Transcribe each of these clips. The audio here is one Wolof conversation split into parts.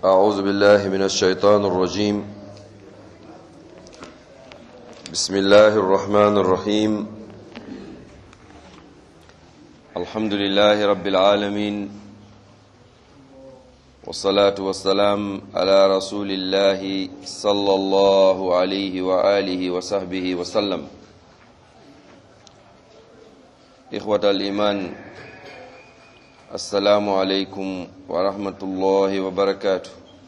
أعوذ بالله من الشيطان الرجيم بسم الله الرحمن الرحيم الحمد لله رب العالمين والصلاة والسلام على رسول الله صلى الله عليه وآله وصحبه وسلم إخوة الإيمان السلام عليكم ورحمة الله وبركاته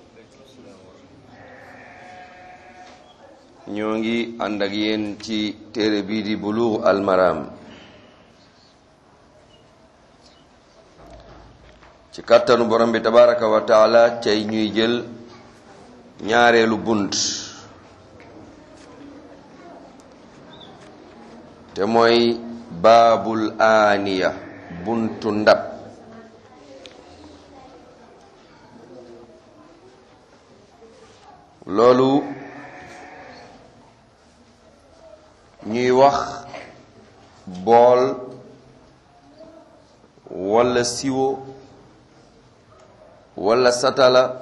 ñoo ngi ànd ak yéen ci téere bii di Buluugh al Maram ci kàttanu borom bi tabaraka wa taala tey ñuy jël ñaareelu bunt te mooy baabul aaniya buntu ndab loolu ñuy wax bool walla siwo walla satala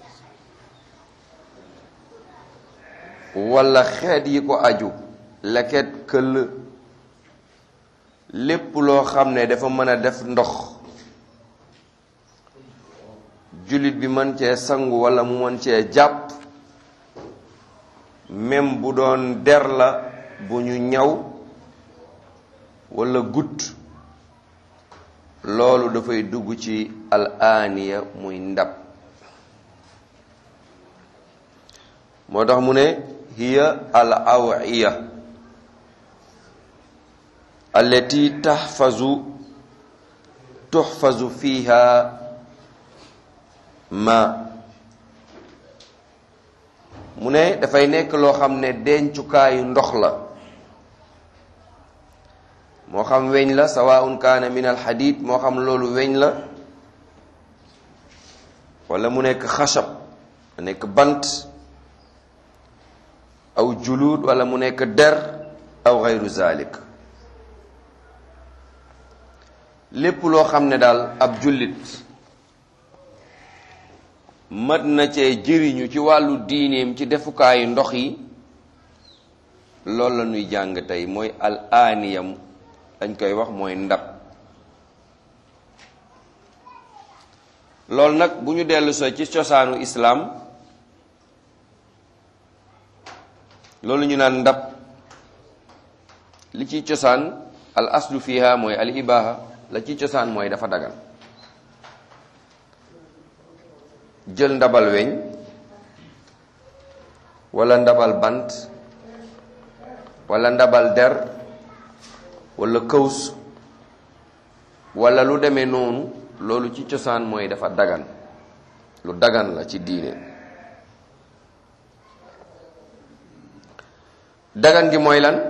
walla xeet yi ko aju leket këll lépp loo xam ne dafa mën a def ndox jullit bi mën cee sangu walla mu mën cee jàpp même bu doon der la bu ñu ñaw walla gut loolu dafay dugg ci al aaniya muy ndab moo tax mu ne hiya al awiya allati tahfazu tuhfazu fiha ma mu ne dafay nekk loo xam ne dencukaayu ndox la moo xam weñ la sawaun kaana min al xadid moo xam loolu weñ la wala mu nekk xasab mu nekk bant aw juluud wala mu nekk der aw xayru zalik lépp loo xam ne daal ab jullit mat na cee jëriñu ci wàllu diineem ci defukaayu ndox yi loolu la ñuy jàng tey mooy al aaniyam dañ koy wax mooy ndab loolu nag bu ñu dellu soo ci cosaanu islaam loolu ñu naan ndab li ci cosaan al aslu fiha mooy al ibaha la ci cosaan mooy dafa dagan jël ndabal weñ wala ndabal bant wala ndabal der wala këws wala lu demee noonu loolu ci cosaan mooy dafa dagan lu dagan la ci diine dagan gi mooy lan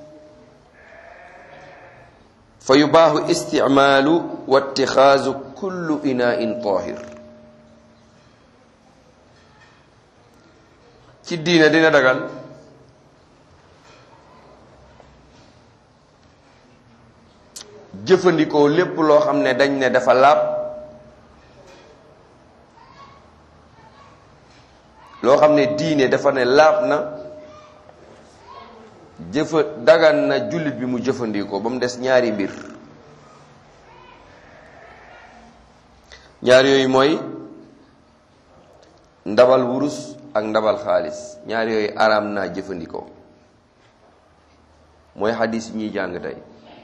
fa yubaaxu isticmaalu wa ittixaazu kullu inain tahir ci diine dina dagan jëfandikoo lépp loo xam ne dañ ne dafa laab loo xam ne diine dafa ne laab na jëfa dagan na jullit bi mu jëfandikoo ba mu des ñaari mbir ñaar yooyu mooy ndabal wurus ak ndabal xaalis ñaar yooyu araam naa jëfandikoo mooy xadis yi ñuy jàng tey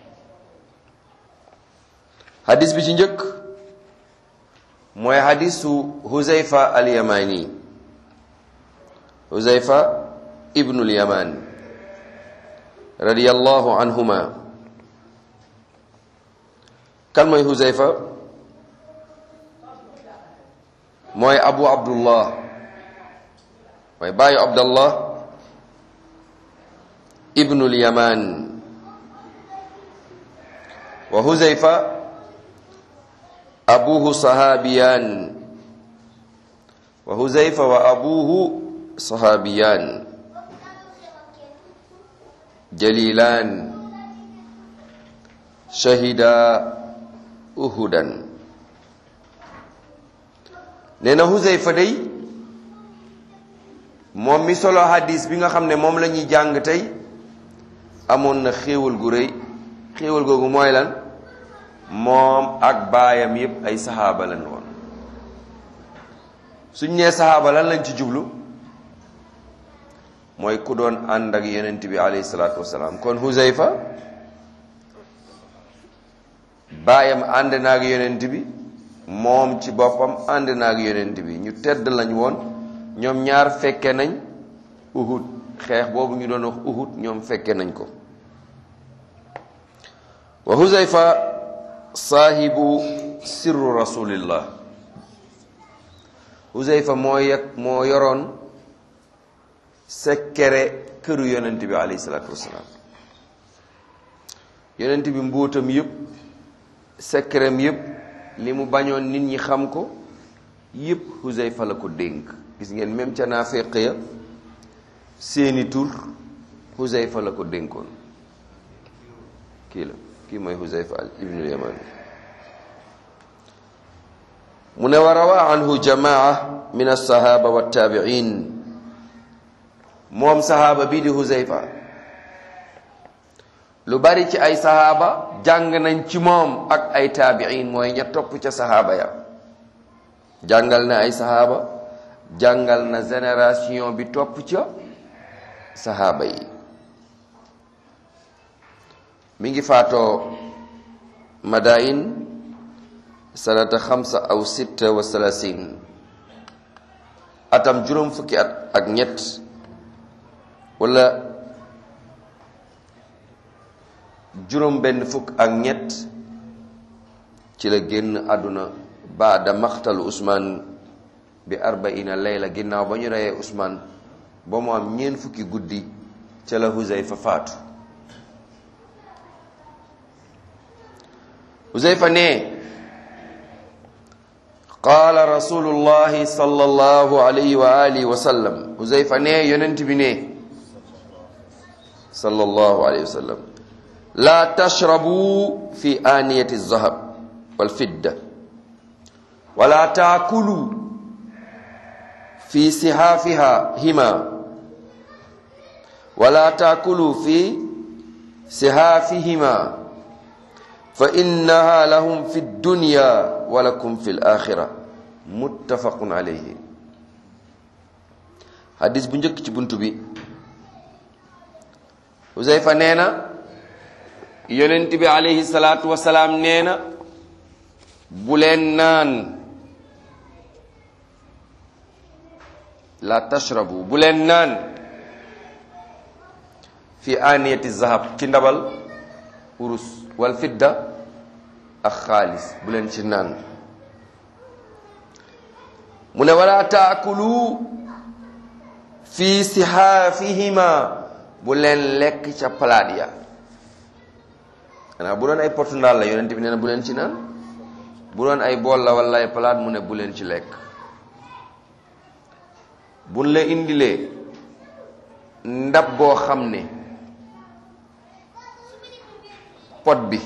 xadis bi ci njëkk mooy xadisu Huzayfa al-Yamani Huzayfa ibnul Yaman radiyallahu anhuma kan mooy Huzayfa mooy Abu Abdullah mooy baayu Abdallah ibnul Yaman wa Huzayfa abuhu sahabiyan wa huzaifa wa abuhu sahabiyan jalilan shahida uhudan nee na Huzayfa day moom mi solo hadis bi nga xam ne moom la ñuy jàng tey amoon na xéewal gu rëy xéewal googu mooy lan moom ak baayam yépp ay saxaaba lañ woon suñ nee saxaaba lan lañ ci jublu mooy ku doon ànd ak yonent bi alayhi salaatu wasalaam kon Huzayfa baayam ànd na ak yonent bi moom ci boppam ànd na ak yonent bi ñu tedd lañ woon ñoom ñaar fekke nañ Uhud xeex boobu ñu doon wax Uhud ñoom fekke nañ ko wa Huzayfa saahibu sirru rasulillah Huzayfa moo yeg moo yoroon sekkere këru yonent bi alayhi salaatu wasalaam yonent bi mbóotam yépp sekkerem yépp li mu bañoon nit ñi xam ko yépp Huzayfa la ko dénk gis ngeen même ca naafeq ya seeni tur Huzayfa la ko dénkoon kii la kii mooy Huzayfa ibnul Yaman mu ne wa rawa anhu jamaa min alsahaba waltaabiin moom sahaaba bii di Huzayfa lu bari ci ay sahaaba jàng nañ ci moom ak ay taabiin mooy ña topp ca sahaaba ya jàngal na ay sahaaba jàngal na génération bi topp ca sahaaba yi mi ngi faatoo madain sanata xamsa aw sitta wa salasin atam juróom fukki at ak ñett wala juróom benn fukk ak ñett ci la génn àdduna baada maxtalu Usmaan bi arbaina layla ginnaaw ba ñu reyee Usmaan ba mu am ñeent fukki guddi ca la Huzayfa faatu Huzayfa ne qaala rasulullahi sallallahu alayhi wa alihi wa sallam Huzayfa ne yonent bi ne sallallahu alayhi wa sallam laa tashrabu fi aaniyati zahab wal fidda wala taakulu fi sihaafiha hima wala taakulu fi sihaafihima fa innaha lahum fi dunya wa lakum fi l-axira muttafaqun alayhi hadis bu njëkk ci buntu bi Huzayfa nee na yonent bi alayhi salaatu wasalaam nee na bu leen naan la tashrabu bu leen naan fi aniyati zahab ci ndabal urus wal fidda ak xaalis bu leen ci naan mu ne wala taakulu fi sihaafihima bu leen lekk ca palaat ya xanaa bu doon ay potu ndaal la yonent bi nee na bu leen ci naan bu doon ay bool la wala ay palaat mu ne bu leen ci lekk buñ la indilee ndab boo xam ne pot bi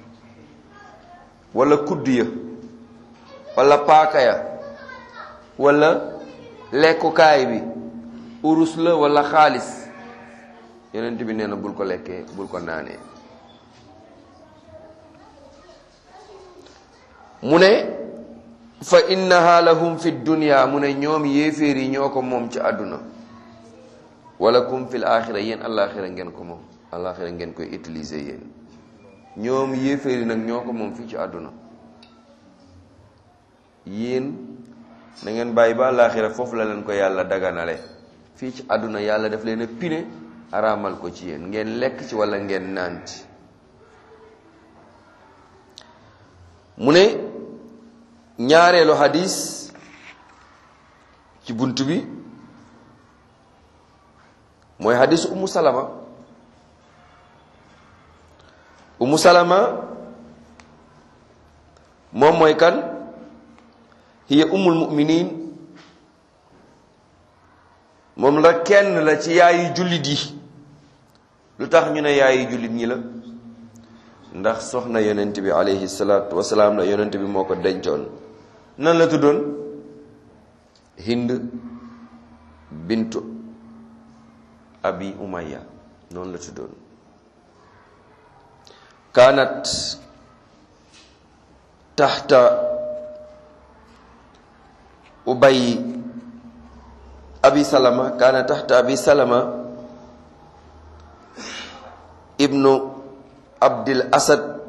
wala kudd ya wala paaka ya wala lekkukaay bi urus la wala xaalis yonent bi nee na bul ko lekkee bul ko naanee mu ne fa innaha lahum fi dunya mu ne ñoom yéeféer yi ñoo ko moom ci àdduna wala kum fil axira yéen alaxira ngeen ko moom alaxira ngeen koy utiliser yéen ñoom yéeféer yi nag ñoo ko moom fii ci àdduna yéen na ngeen bàyyi ba alaxira foofu la leen ko yàlla daganale fii ci àdduna yàlla daf leen a pine araamal ko ci yéen ngeen lekk ci wala ngeen naan ci mu ne ñaareelu hadis ci bunt bi mooy hadis umu salama umu salama moom mooy kan hiya umul muminin moom la kenn la ci yaayu jullit yi lu tax ñu ne yaayu jullit ñi la ndax soxna yonent bi alayhi salaatu wasalaam la yonent bi moo ko dencoon nan la tuddoon hind bintu abi umaya noonu la tuddoon kaanat taxta ubay abi salama kaana taxta abi salama ibnu abdil asad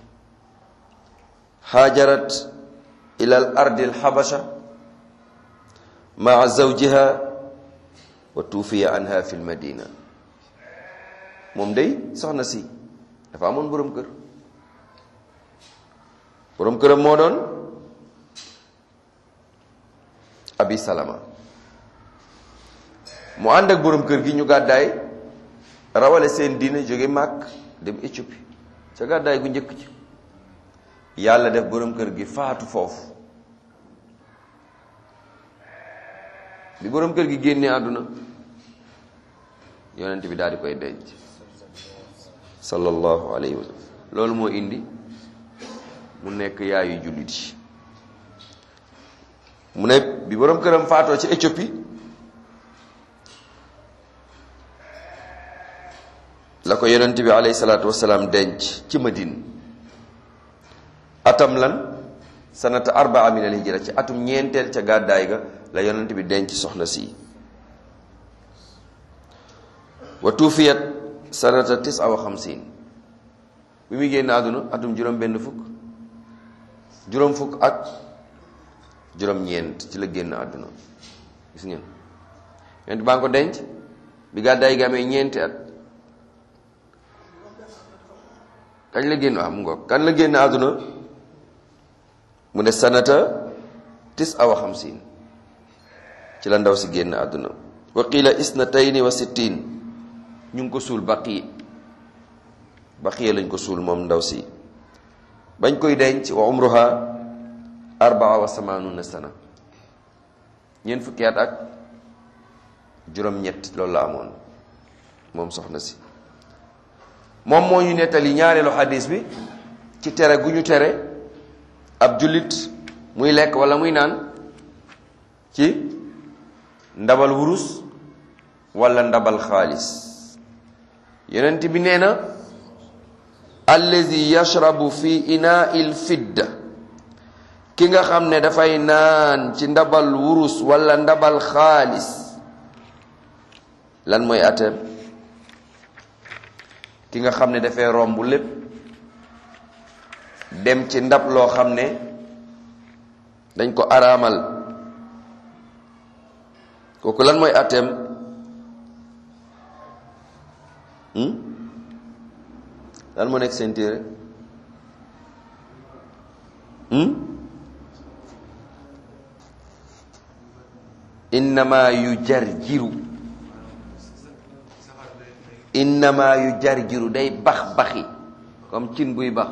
haajarat ila al ardi al habasha maa zawjiha wa tuufiya anha fi l madina moom day soxna si dafa amoon boroom kër boroom këram moo doon abi salama mu ànd ak boroom kër gi ñu gàddaay rawale seen diine jóge màkk dem Éthiopie ca gàddaay gu njëkk ci yàlla def boroom kër gi faatu foofu bi boroom kër gi génnee àdduna yonent bi daal di koy denc sallallahu alayhi wa sallam loolu moo indi mu nekk yaayu jullit yi mu ne bi boroom këram faatoo ci Éthiopie la ko yonent bi alayhi salaatu wasalaam denc ci Madine atam lan sanata arbaa min al hijra ci atum ñeenteel ca gàddaay ga la yonent bi denc soxna si wa tuufiyat sanata tisa wa xamsin bi muy génn àdduna atum juróom benn fukk juróom fukk ak juróom ñeent ci la génn àdduna gis ngeen yonent baa ngi ko denc bi gàddaay gi amee ñeenti at kañ la génn waaw mu ngoog kañ la génn àdduna mu ne sanata tis awa xamsin ci la ndaw si génn àdduna wa qila isnatayni wa sittin ñu ngi ko suul baqi baqiya lañ ko suul moom ndaw si bañ koy denc wa umruha arbaa wa samanuna sana ñeent fukki at ak juróom-ñett loolu la amoon moom soxna si moom moo ñu nettali ñaareelu xadis bi ci tere gu ñu tere ab jullit muy lekk wala muy naan ci ndabal wurus wala ndabal xaalis yonent bi nee na allazi yashrabu fi inaa'il fidda ki nga xam ne dafay naan ci ndabal wurus wala ndabal xaalis lan mooy ateem ki nga xam ne dafay romb lépp dem ci ndab loo xam ne dañ ko araamal kooku lan mooy ateem lan moo nekk seen téere innama yu jarjiru innama yu jarjiru day bax baxi comme cin buy bax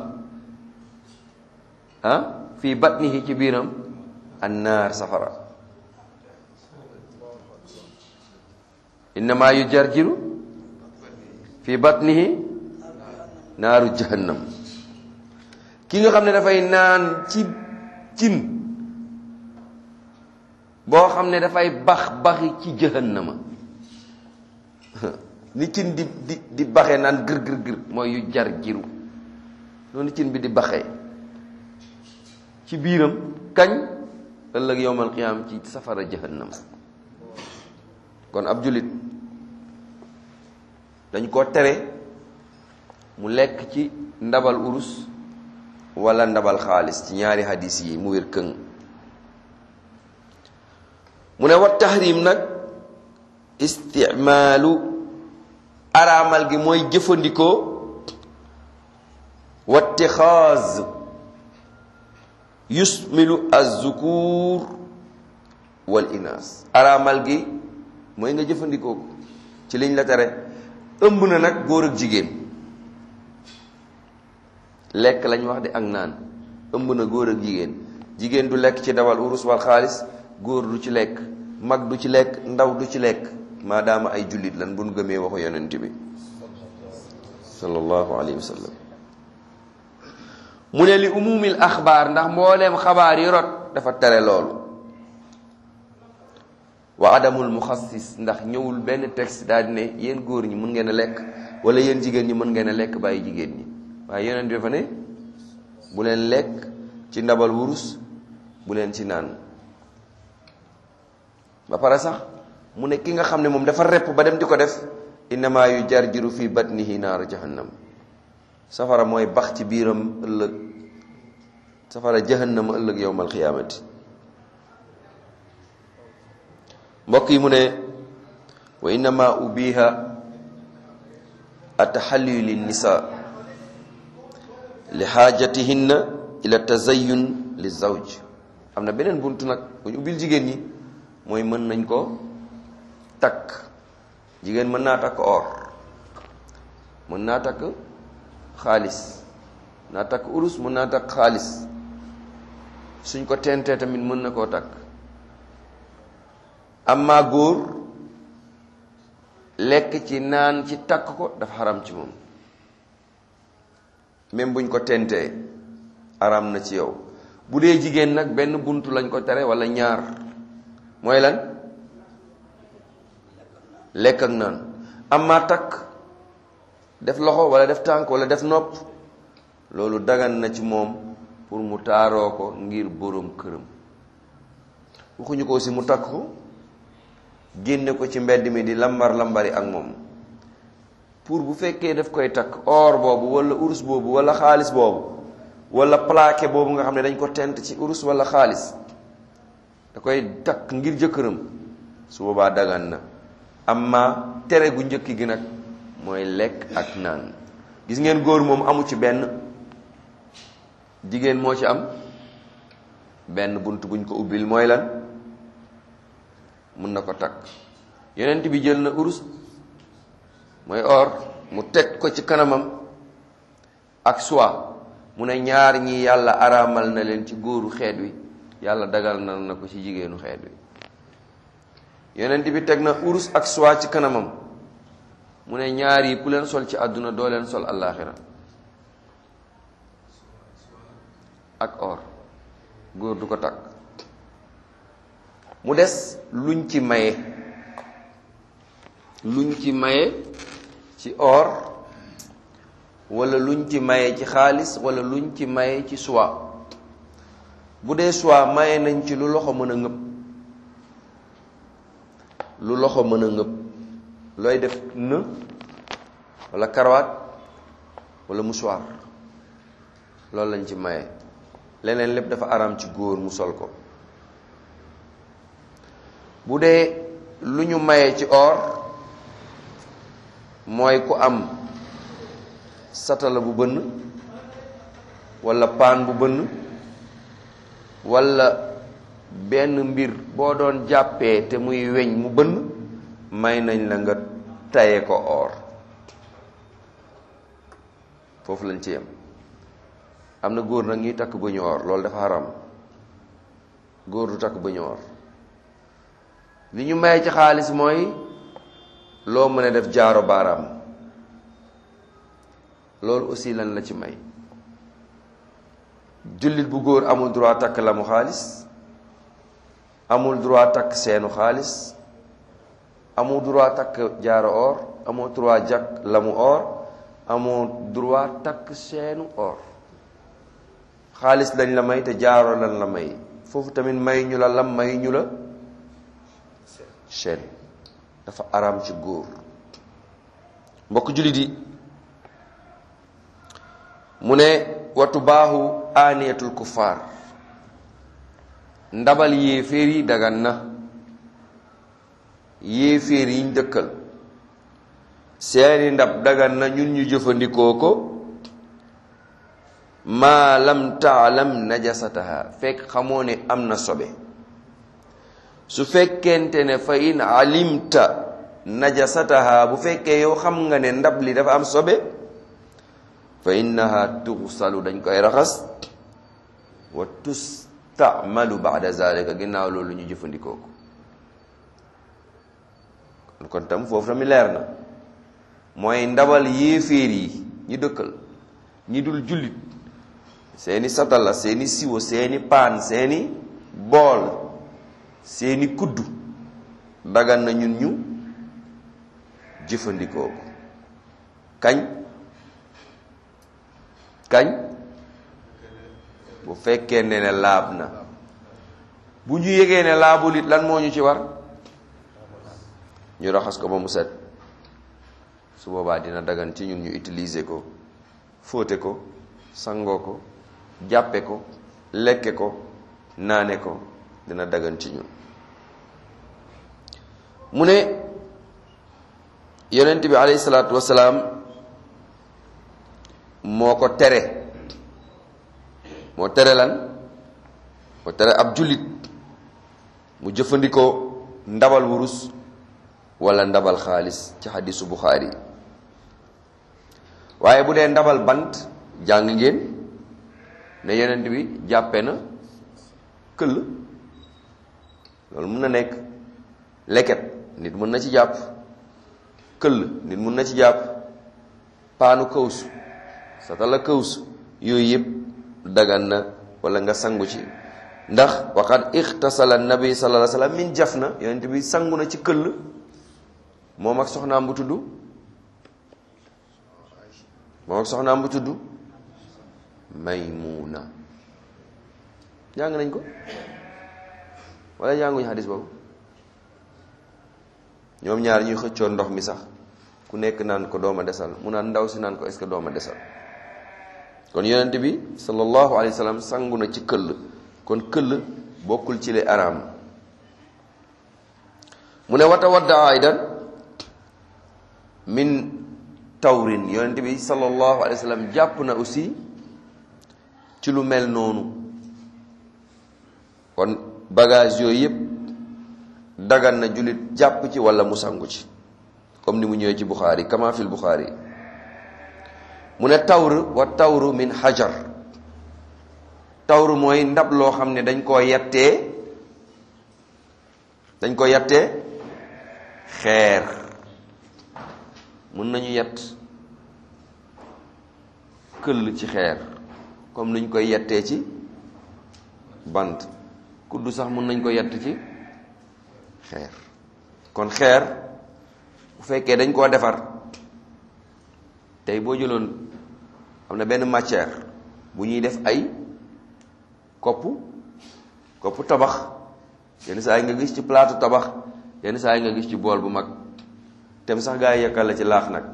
ah fii batnihi ci biiram annaar safara innama yu jarjiru fii batnihi naaru jahannam ki nga xam ne dafay naan ci cin boo xam ne dafay bax baxi ci jahannama ni cin di di di baxee naan gër gër gër mooy yu jar jiru noonu cin bi di baxee ci biiram kañ ëllëg yowmal qiyaam ci safara jahannam kon ab jullit dañ ko tere mu lekk ci ndabal urus wala ndabal xaalis ci ñaari hadis yi mu wér këng mu ne wat tahrim nag istimaalu araamal gi mooy jëfandikoo wattixaaz yusmilu azzukur wal inaas araamal gi mooy nga jëfandikoo ko ci liñ la tere ëmb na nag góor ak jigéen lekk lañ wax di ak naan ëmb na góor ak jigéen jigéen du lekk ci dawal urus wal xaalis góor du ci lekk mag du ci lekk ndaw du ci lekk maadaama ay jullit lan bu nu gëmee waxu yonent bi sallallahu alayhi wa sallam mu ne li umumil axbaar ndax mbooleem xabaar yi rot dafa tere loolu wa adamul muxassis ndax ñëwul benn texte daal di ne yéen góor ñi mun ngeen a lekk wala yéen jigéen ñi mën ngeen a lekk bàyyi jigéen ñi waaye yeneen dafa ne bu leen lekk ci ndabal wurus bu leen ci naan ba pare sax mu ne ki nga xam ne moom dafa repp ba dem di ko def innama yu jarjiru fi batnihi naar jahannam safara mooy bax ci biiram ëllëg safara jahannam ëllëg yowmal xiyaamati mbokk yi mu ne wa innama ubiha ataxalliyu linnisa li xaajatihinna ila tazayun li zawj am na beneen buntu nag bu ñu ubbil jigéen ñi mooy mën nañ ko takk jigéen mën naa takk or mën naa takk xaalis naa takk urus mën naa takk xaalis suñ ko tentee tamit mën na koo takk amma góor lekk ci naan ci takk ko dafa xaram ci moom même buñ ko tentee aram na ci yow bu dee jigéen nag benn buntu lañ ko tere wala ñaar mooy lan lekk ak naan amma takk def loxo wala def tànk wala def nopp loolu dagan na ci moom pour mu taaroo ko ngir boroom këram waxuñu ko aussi mu takk ko génne ko ci mbedd mi di lambar lambari ak moom pour bu fekkee daf koy takk or boobu wala urus boobu wala xaalis boobu wala plaqué boobu nga xam ne dañ ko tent ci urus wala xaalis da koy takk ngir jëkkëram su boobaa dagan na amma tere gu njëkk gi nag mooy lekk ak naan gis ngeen góor moom amu ci benn jigéen moo ci am benn bunt buñ ko ubbil mooy lan mun na ko takk yonent bi jël na urus mooy or mu teg ko ci kanamam ak soie mu ne ñaar ñi yàlla araamal na leen ci góoru xeet wi yàlla dagal na na ko ci jigéenu xeet wi yonent bi teg na urus ak soie ci kanamam mu ne ñaar yi ku leen sol ci àdduna doo leen sol àllaaxira ak or góor du ko takk mu des luñ ci maye luñ ci maye ci or wala luñ ci maye ci xaalis wala luñ ci maye ci soie bu dee soie maye nañ ci lu loxo mën a ngëb lu loxo mën a ngëb looy def në wala karawaat wala mouchoir loolu lañ ci maye leneen lépp dafa araam ci góor mu sol ko bu dee lu ñu maye ci or mooy ku am satala bu bënn wala paan bu bënn wala benn mbir boo doon jàppee te muy weñ mu bënn may nañ la nga taye ko or foofu lañ ci yem am na góor nag ñuy takk bëñu or loolu dafa haram góor du takk bëñu or li ñu may ci xaalis mooy loo mën a def jaaro baaraam loolu aussi lan la ci may jullit bu góor amul droit takk la mu xaalis amul droit takk seenu xaalis amul droit takk jaaro or amul droit jakk la mu or amul droit takk seenu or xaalis lañ la may te jaaro lan la may foofu tamit may ñu la lam may ñu la chaîne dafa araam ci góor mbokk jullit yi mu ne watu baaxu aaniyatul kuffaar ndabal yéeféer yi dagan na yéeféer yiñ dëkkal seeni ndab dagan na ñun ñu jëfandikoo ko maa lam taalam najasataha fekk xamoo ne am na sobe su fekkente ne fa in alimta najasataha bu fekkee yow xam nga ne ndab li dafa am sobe fa innaha tuxsalu dañ koy raxas wa tustamalu baada zalika ginnaaw loolu ñu jëfandikoo ko kon tam foofu tamit leer na mooy ndabal yéeféer yi ñi dëkkal ñi dul jullit seeni satala seeni siwo seeni paan seeni bool seeni kuddu dagan na ñun ñu jëfandikoo ko kañ kañ bu fekkee ne ne laab na bu ñu yégee ne laabul it lan moo ñu ci war ñu raxas ko ba mu set su boobaa dina dagan ci ñun ñu utiliser ko fóote ko sangoo ko jàppe ko lekke ko naane ko dina dagan ci ñun mu ne yonent bi alayhi salaatu wasalaam moo ko tere moo tere lan moo tere ab jullit mu jëfandikoo ndabal wurus wala ndabal xaalis ci xadisu Buxaari waaye bu dee ndabal bant jàng ngeen ne yonent bi jàppe na këll loolu mun na nekk leket nit mun na ci jàpp këll nit mun na ci jàpp paanu kawsu satala kawsu yooyu yëpp dagan na wala nga sangu ci ndax waqad ixtasala nabi sallallahu alayhi wasallam min jaf na yonent bi sangu na ci këll moom ak soxnaam bu tudd moom ak soxnaam bu tudd Maymuna jàng nañ ko wala jànguñu xadis boobu ñoom ñaar ñuy xëccoon ndox mi sax ku nekk naan ko dooma desal mu naan ndaw si naan ko est-ce que dooma desal kon yonent bi sallallahu alayhi wa sallam sangu na ci këll kon këll bokkul ci le araam mu ne wata wadda aydan min tawrin yonent bi sallallahu alayhi wa sallam jàpp na aussi ci lu mel noonu kon bagage yooyu yëpp dagan na jullit jàpp ci wala mu sangu ci comme ni mu ñëwee ci Bukhari kama fil Bukhari mu ne tawr wa tawru min hajar tawru mooy ndab loo xam ne dañ koo yettee dañ ko yettee xeer mun nañu yett këll ci xeer comme niñ koy yettee ci bant kuddu sax mun nañ ko yett ci xeer kon xeer bu fekkee dañ koo defar tey boo jëloon am na benn matière bu ñuy def ay kopp kopp tabax yenn saa yi nga gis ci plaatu tabax yenn saa yi nga gis ci bool bu mag tem sax gaa yi yekkal la ci laax nag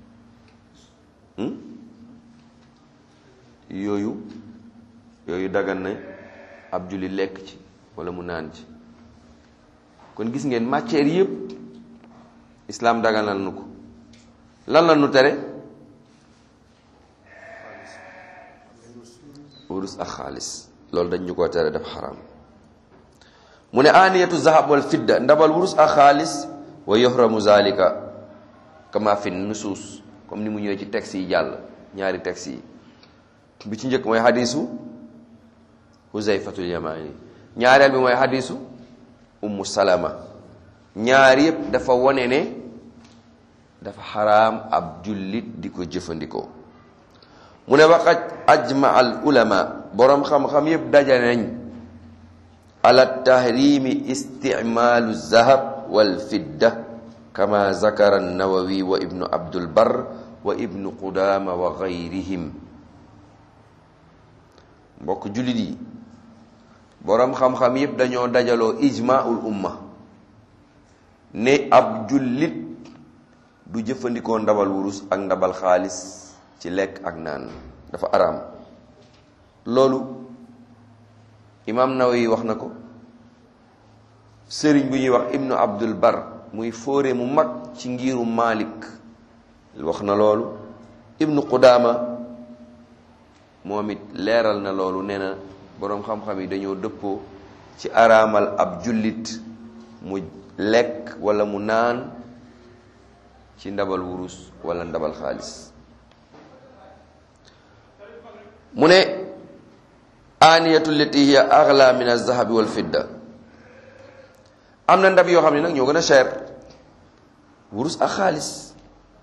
yooyu yooyu dagan na ab julli lekk ci wala mu naan ci kon gis ngeen matière yëpp islaam daganal nu ko lan la nu tere wurus ak xaalis loolu dañ ñu ko tere dafa xaraam mu ne aaniyatu zahab wal fidda ndabal wurus ak xaalis wa yohramu zalika kama fi nusuus comme ni mu ñëwee ci texte yi jàll ñaari texte yi bi ci njëkk mooy xadisu huzayfatul yamani ñaareel bi mooy xadisu ummu salama ñaar yëpp dafa wone ne dafa xaraam ab jullit di ko jëfandikoo mu ne waqad ajma al ulama boroom xam-xam yëpp daja nañ ala tahrimi isticmaalu zahab wal fidda kama zakara nawawi wa ibnu abdul bar wa ibnu qudama wa gayrihim mbokk jullit yi boroom xam-xam yëpp dañoo dajaloo ijmaul umma ne ab jullit du jëfandikoo ndabal wurus ak ndabal xaalis ci lekk ak naan dafa araam loolu imaam Nawawi wax na ko sëriñ bu ñuy wax ibnu abdul bar muy fóore mu mag ci ngiru Malik wax na loolu ibnu Qudaama moom it leeral na loolu nee na boroom xam-xam yi dañoo dëppoo ci araamal ab jullit mu lekk wala mu naan ci ndabal wurus wala ndabal xaalis mu ne aaniyatu lati hiya agla min alzahabi wal fidda am na ndab yoo xam ne nag ñoo gën a cher wurus ak xaalis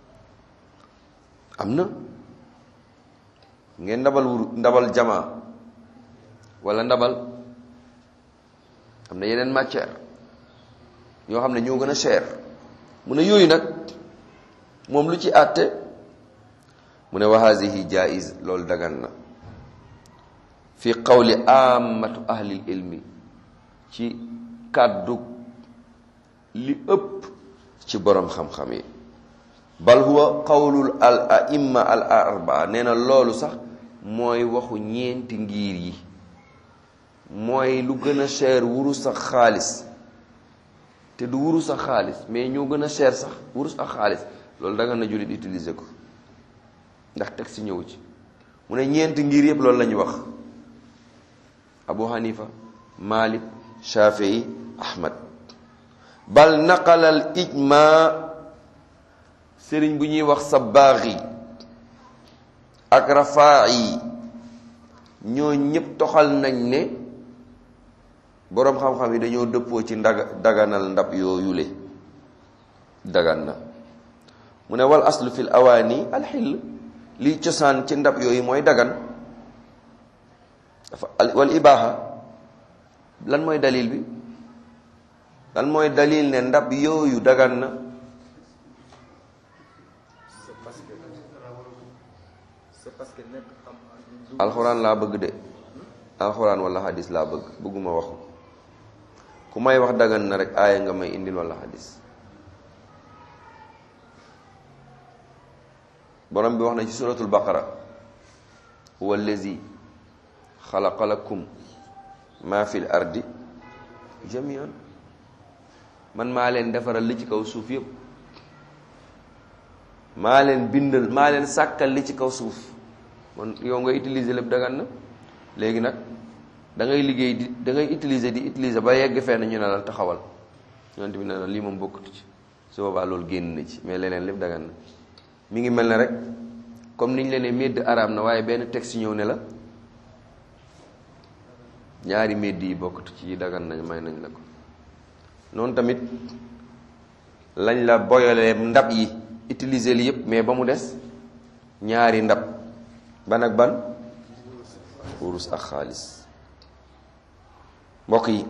am na ngeen ndabal wuru ndabal jama wala ndabal am na yeneen matière ñoo xam ne ñoo gën a cher mu ne yooyu nag moom lu ci àtte mu ne wa hazihi jaiz loolu dagan na fi qawli amatu ahlil ilmi ci kàddu li ëpp ci boroom xam-xam yi bal huwa qawlul al aimma al arbaa nee na loolu sax mooy waxu ñeenti ngir yi mooy lu gën a cher wurus ak xaalis te du wurus ak xaalis mais ñoo gën a cher sax wurus ak xaalis loolu da nga na jullit utiliser ko ndax teg si ñëw ci mu ne ñeenti ngir yëpp loolu la ñu wax abu hanifa malik shafii ahmad bal naqalal ijma sëriñ bu ñuy wax sabbaaxi ak rafaa'i ñoo ñëpp toxal nañ ne boroom xam-xam yi dañoo dëppoo ci ndaga daganal ndab yooyule dagan na mu ne wal aslu fil awaani alxill liy cosaan ci ndab yooyu mooy dagan dafa wal ibaaxa lan mooy dalil bi lan mooy dalil ne ndab yooyu dagan na alxuraan laa bëgg de alxuraan wala xadis laa bëgg bëgguma waxu ku may wax dagan na rek aaya nga may indil wala xadis borom bi wax na ci suratul baqara huwa allazi xalaqa lakum ma fil ardi jamian man maa leen defaral li ci kaw suuf yëpp maa leen bindal maa leen sàkkal li ci kaw suuf kon yow nga utiliser lépp dagan na léegi nag da ngay liggéey di da ngay utiliser di utiliser ba yegg fenn ñu ne la taxawal yonent bi ne la lii moom bokkatu ci su boobaa loolu génn na ci mais leneen lépp dagan na mi ngi mel ne rek comme niñ leen ne médd araam na waaye benn texte ñëw ne la ñaari médd yi bokkatu ci yi dagan nañ may nañ la ko noonu tamit lañ la boyalee ndab yi utiliser li yëpp mais ba mu des ñaari ndab ban ak ban wurus ak xaalis mbokk yi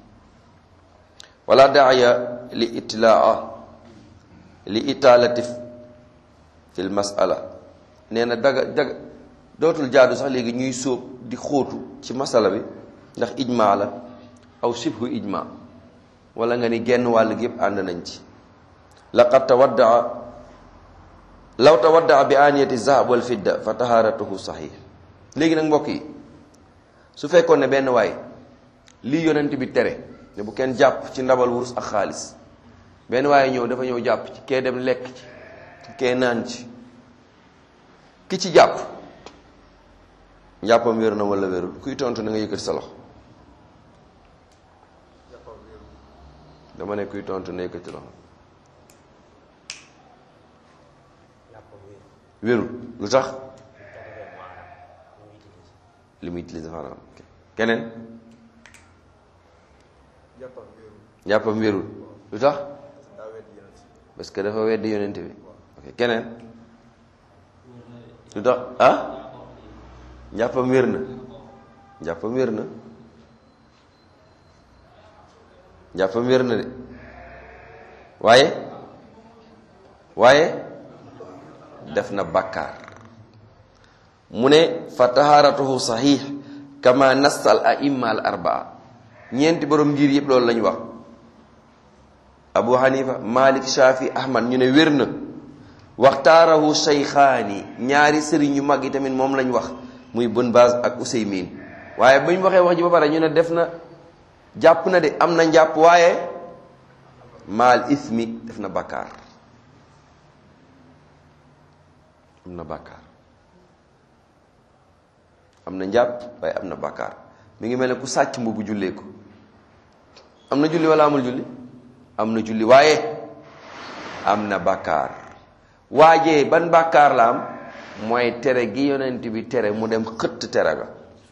wala daaya li itlaa li itaalatif fil masala nee na daga daga dootul jaadu sax léegi ñuy sóob di xóotu ci masala bi ndax ijma la aw sibhu ijma wala nga ni genn wàll gi yëpp ànd nañ ci laqad tawaddaa law tawaddaa bi aniyati zahab wal fidda fa taharatuhu sahih léegi nag mbokk yi su fekkoon ne benn waay lii yonent bi tere ne bu kenn jàpp ci ndabal wurus ak xaalis benn waaye ñëw dafa ñëw jàpp ci kee dem lekk ci kee naan ci ki ci jàpp njàppam wér na wala wérul kuy tontu na nga yëkkati sa loxo dama ne kuy tontu na yëkkati loxo wérul lu tax li muy utiliser maanaam keneen njàppam wérul lu tax parce que dafa weddi yonent bi ok keneen lu tax ah njàppam wér na njàppam wér na njàppam wér na de waaye waaye def na bàkkaar mu ne fa taharatuhu sahih kama nas al aimma al arbaa ñeenti borom ngir yëpp loolu lañu wax abu hanifa malik shafi ahmad ñu ne wér na waxtaarahu shaykhaani ñaari sëriñ yu mag yi tamit moom lañ wax muy bun baaz ak usaymin waaye bu ñu waxee wax ji ba pare ñu ne def na jàpp na de am na njàpp waaye maal ismi def na bàkkaar am na bàkkaar am na njàpp waaye am na bàkkaar mi ngi mel ne ku sàcc mbubu jullee ko am na julli wala amul julli am na julli waaye am na bàkkaar waajee ban bàkkaar la am mooy tere gi yonent bi tere mu dem xëtt tere ga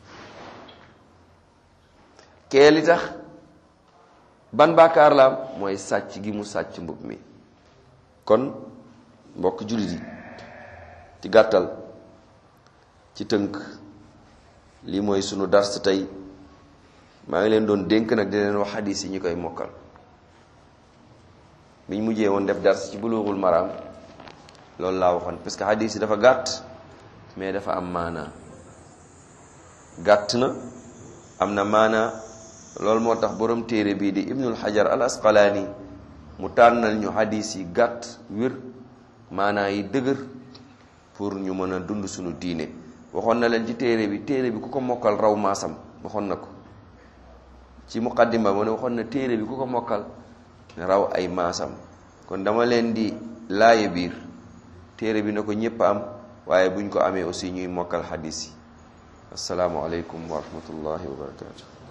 kee li tax ban bàkkaar la am mooy sàcc gi mu sàcc mbub mi kon mbokk jullit yi ci gàttal ci tënk lii mooy sunu dars tey maa ngi leen doon dénk nag di leen wax xadis yi ñu koy mokkal biñ mujjee woon def dars ci bulughul maram loolu laa waxoon parce que hadis yi dafa gàtt mais dafa am maanaa gàtt na am na maanaa loolu moo tax borom téere bii di ibnul hajar al asqalaani mu tànnal ñu hadis yi gàtt wér maanaa yi dëgër pour ñu mën a dund suñu diine waxoon na leen ci téere bi téere bi ku ko mokkal raw maasam waxoon na ko ci muqaddima mu ne waxoon na téere bi ku ko mokkal raw ay maasam kon dama leen di laaye biir téere bi na ko ñëpp am waaye buñ ko amee aussi ñuy mokkal xadis yi asalaamualeykum wa rahmatullahi wa barakatu